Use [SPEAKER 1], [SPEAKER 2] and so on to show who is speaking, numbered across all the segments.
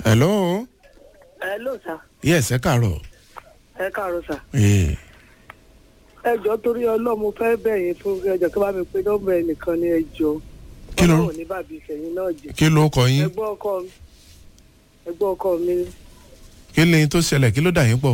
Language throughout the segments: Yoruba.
[SPEAKER 1] hello
[SPEAKER 2] hello sir
[SPEAKER 1] yes ẹ káàárọ̀
[SPEAKER 2] ẹ káàárọ̀ sir
[SPEAKER 1] ee
[SPEAKER 2] ẹjọ́ torí ọlọ́mọ fẹ́ bẹ̀yìn fún ẹjọ́ tó bá mi pé nọ́mbà ẹnìkan ní ẹjọ́
[SPEAKER 1] Kí ló-
[SPEAKER 2] ọlọ́run ní bàbí ìfẹ̀yìn náà jẹ́
[SPEAKER 1] kí ló kọ yín
[SPEAKER 2] ẹgbọ́n ọkọ mi ẹgbọ́n ọkọ mi
[SPEAKER 1] kí ni tó ṣẹlẹ̀ kí ló dà yín pọ̀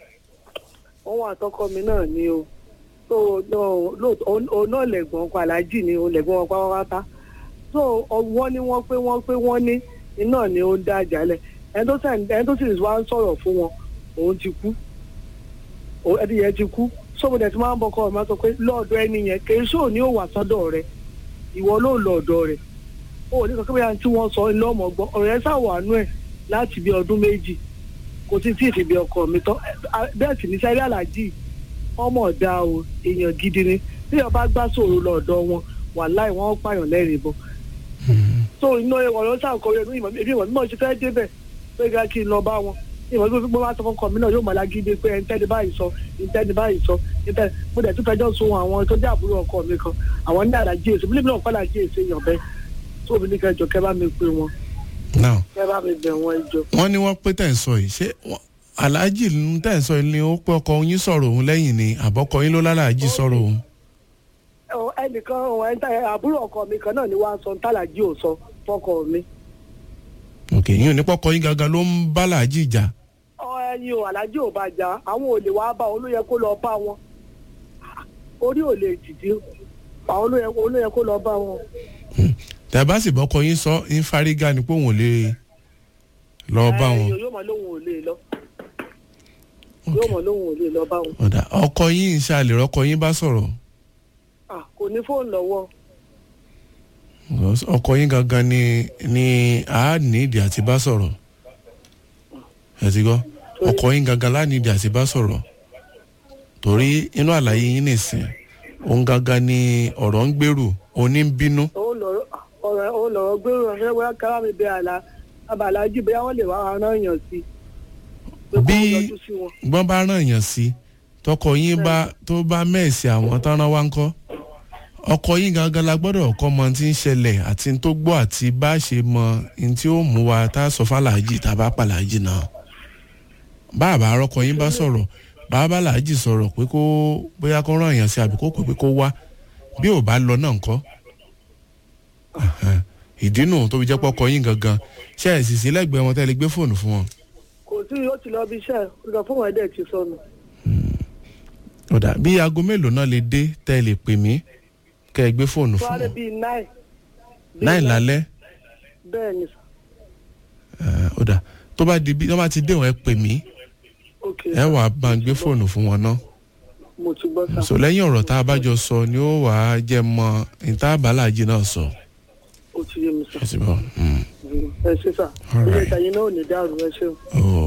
[SPEAKER 2] òun àtọkọ mi náà ni o tó lóòótọ́ òun náà lẹ̀gbọ́n ọkọ aláàjì ni òun lẹ̀gbọ́n ọkọ pátápátá tó wọ́n ní wọ́n pé wọ́n pé wọ́n ní iná ni ó ń dá àjálẹ̀ ẹni tó sẹ̀ ẹni tó sì wá ń sọ̀rọ̀ fún wọn òun ti kú Ó- ẹni yẹn ti kú sọ́mọdé tí máa ń bọ́kọ ọ̀ma sọ pé lọ́ọ̀dọ̀ ẹni yẹn kì í ṣó ní òwà sọ́dọ̀ rẹ ìwọ ló lọ ọ̀dọ̀ rẹ̀ ó ní kankan bóyá tí wọ́n sọ ilé ọmọ gbọ́ ọ̀rọ̀ yẹn ṣàwánú ẹ̀ láti bí ọdún méjì kò sí tí ìfìbí ọkọ mi tán bẹ́ẹ̀ sì ní sẹ́rí àlàjì ọmọ ọ̀dà o èèyàn gidi ni bí ọba gbá sòrò lọ́ọ̀dọ̀ wọn wàláì wọ́n pààyàn lẹ́rìí bọ́ so iná ọ̀rọ̀ sàkóyè ní ìmọ̀ èmi ìmọ̀ mímọ̀ ṣe fẹ́ débẹ̀ pé ká kí n lọ bá wọn ìmọ̀ tó fi gbọ́ wá sọ fún kọ́mí náà yóò mọ̀ lágídé pé ẹ̀ńtẹ́ni báyìí sọ ẹ̀ńtẹ́ni báyìí sọ ẹ̀ńtẹ́ni mo dẹ̀ tún fẹjọ́ sun àwọn tó jẹ́ àbúrò ọkọ mi kan àwọn ní àlàjì èso bílẹ̀ náà pàlà jí èso èèyàn bẹ́ẹ̀ tó mi ní kẹjọ kẹ bá mi pè wọn
[SPEAKER 1] now
[SPEAKER 2] kẹ bá mi bẹ̀ wọn ẹjọ.
[SPEAKER 1] wọ́n ní wọ́n pé tẹ̀ ń sọ yìí ṣé wọ́n- aláàjì ń tẹ̀ ń sọ yìí ni ó pé ọkọ yín sọ̀rọ̀ òun lẹ́yìn ni àbọ̀kọ yín ló lálàájì sọ̀rọ̀ òun
[SPEAKER 2] Ọ, ẹnìkan ọ, ẹnìkan àbúrò ọkọ mi kan náà ni wàá sọ ntàlàjì ò sọ fọkọ mi.
[SPEAKER 1] òkè yín ò ní pọ́kọ yín gangan ló ń bá làájì jà
[SPEAKER 2] ọ ẹyin o alájì ò bá jà àwọn ò lè wá bá wọn ló yẹ kó lọ bá wọn orí ò lè dìde àwọn ló yẹ kó ló yẹ kó lọ bá wọn.
[SPEAKER 1] tẹ̀ bá sì bọ́kọ yín sọ ń fárígá ni pé òun ò lè lọ bá wọn
[SPEAKER 2] Ẹ, yóò mọ lóhùn ò lè lọ yóò mọ lóhùn ò lè lọ bá wọn.
[SPEAKER 1] ọ̀dà ọkọ yín ń ṣàlè rọ́kọ yín bá sọ̀rọ̀
[SPEAKER 2] Ah, kò ní fóònù lọ́wọ́
[SPEAKER 1] Because ọkọ yín gangan ni ni a nídìí àti bá sọ̀rọ̀ ẹ ti gbọ́ ọkọ yín gangan la nídìí àti bá sọ̀rọ̀ torí inú àlàyé yín nìsín òun gangan ni ọ̀rọ̀ ń gbèrú òní ń bínú
[SPEAKER 2] òun lọ̀rọ̀ ọ̀rọ̀ òun lọ̀rọ̀ gbérò ránṣẹ́ wẹ́ẹ́ kára mi bẹ àlá abàlájì bẹ́ẹ̀ wọ́n lè wá ara yàn sí pé kó
[SPEAKER 1] Bí-
[SPEAKER 2] yọjú sí wọn.
[SPEAKER 1] gbọ́n bá ràn yàn sí tọkọ yín bá tó bá mẹ́ẹ̀sì àwọn tán rán wá ń kọ́ ọkọ yín gangan la gbọ́dọ̀ kọ́ mọ tí ń ṣẹlẹ̀ àti n tó gbọ́ àti bá a ṣe mọ n tí ó mú wa tá a sọ fàlàjì tá a bá pàlàjì náà bá a bá arọ́kọ yín bá sọ̀rọ̀ bá a bá làájì sọ̀rọ̀ pé kó bóyá kó ràn yàn sí àbí kó pè pé kó wá bí ò bá lọ náà ńkọ́ Ẹ̀hẹ́n. ìdí nù tó fi jẹ́ pọ́kọ yín gangan ṣe é sì sí lẹ́gbẹ̀ẹ́ wọn tẹ́lẹ̀ gbé fóònù fún wọn.
[SPEAKER 2] kò sí yóò ti lọ bí iṣẹ́ ìgbà fún wọn dẹ̀ ti sọnù.
[SPEAKER 1] ọ̀dà bí aago mélòó náà lè dé tẹ́ ẹ lè pè mí kẹ́ ẹ gbé fóònù fún
[SPEAKER 2] Fúwárẹ́
[SPEAKER 1] wọn
[SPEAKER 2] bíi nine. Bíi
[SPEAKER 1] náì lálẹ́
[SPEAKER 2] Bẹ́ẹ̀ ni sà.
[SPEAKER 1] ẹ̀, ọ̀dà tó bá di bí wọ́n bá ti dé wọn ẹ pè mí
[SPEAKER 2] Ok.
[SPEAKER 1] ẹ wà á bá ń gbé fóònù fún wọn náà
[SPEAKER 2] Mo ti gbọ́ sà.
[SPEAKER 1] so lẹ́yìn ọ̀rọ̀ tá a bá jọ sọ ni ó wà á jẹ́ mọ ìta àbálàjì náà sọ
[SPEAKER 2] Ó ti yé mi sà.
[SPEAKER 1] ẹ sì bọ̀ mm.
[SPEAKER 2] Ẹ ṣe sà.
[SPEAKER 1] All
[SPEAKER 2] Ilé
[SPEAKER 1] right.
[SPEAKER 2] ìtàyè náà ò ní dàrú ẹ ṣeun.
[SPEAKER 1] oh